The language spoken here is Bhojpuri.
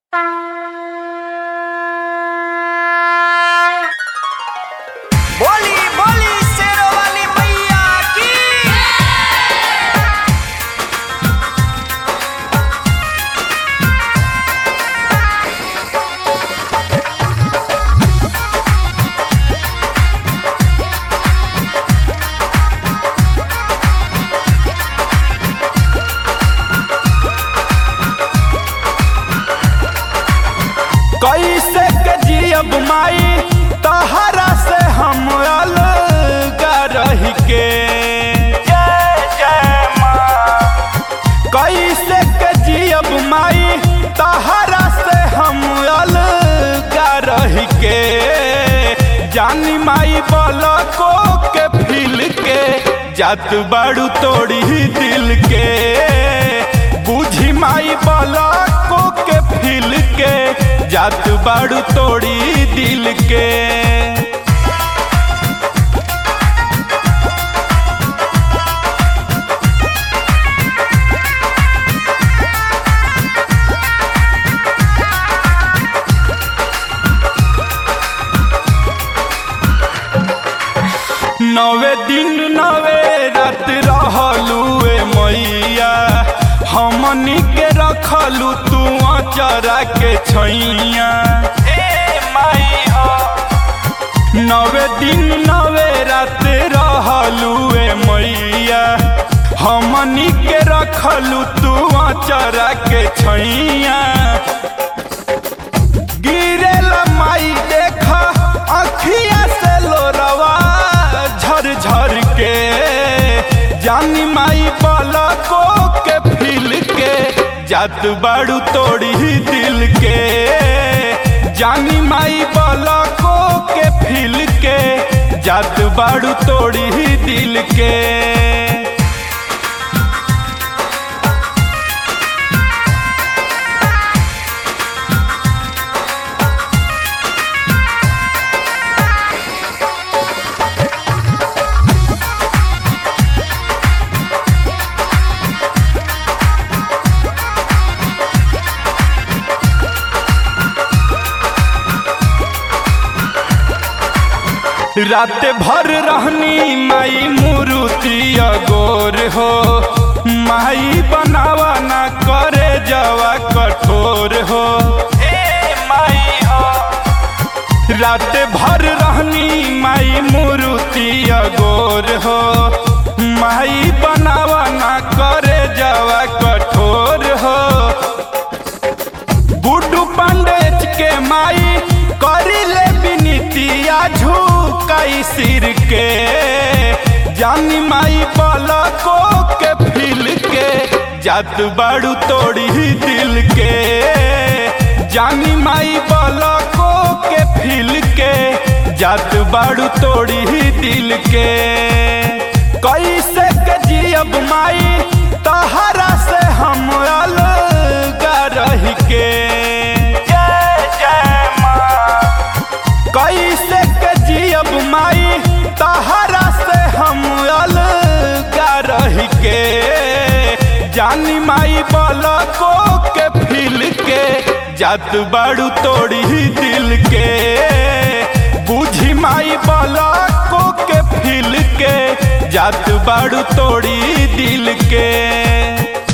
कैसे के जियब माई तहरा से हम अलग रही के जय जय माँ कैसे के जियब माई तहरा से हम अलग रही के जानी माई बलको के फिल के जात बाड़ू तोड़ी दिल के बुझी माई बलको के फिल के जात बाड़ू तोड़ी दिल के नवे दिन नवे रात रहलू ए मैया हमनी के रखलू तू अचरा के छैया ए माई हो नवे दिन नवे रात रहलू ए मैया हमनी के रखलू तू अचरा के छैया गिरेला माई देखा अखिया से लोरवा झर झर के जानी माई पलको के फिल के जात बाड़ू तोड़ी दिल के जानी माई पलको के फिल के जात बाड़ू तोड़ी दिल के रात भर रहनी माई मूर्ति अगोर हो माई बनावा ना करे जवा कठोर हो ए माई हो रात भर रहनी माई मूर्ति अगोर हो माई बनावा ना करे जवा कठोर हो गुड्डू पांडेज के माई करिले बिनतिया झुकाई सिर के जानी माई पलको के फिल के जात बाड़ू तोड़ी दिल के जानी माई पलको के फिल के जात बाड़ू तोड़ी दिल के कैसे के जियब माई तहरा से हम अलग रही के जय जय माँ कैसे के जियब माई तहरा से हम अलग रही के जानी माई बलको के फिल के जात बाड़ू तोड़ी दिल के बुझी माई बलको के फिल के जात बाड़ू तोड़ी दिल के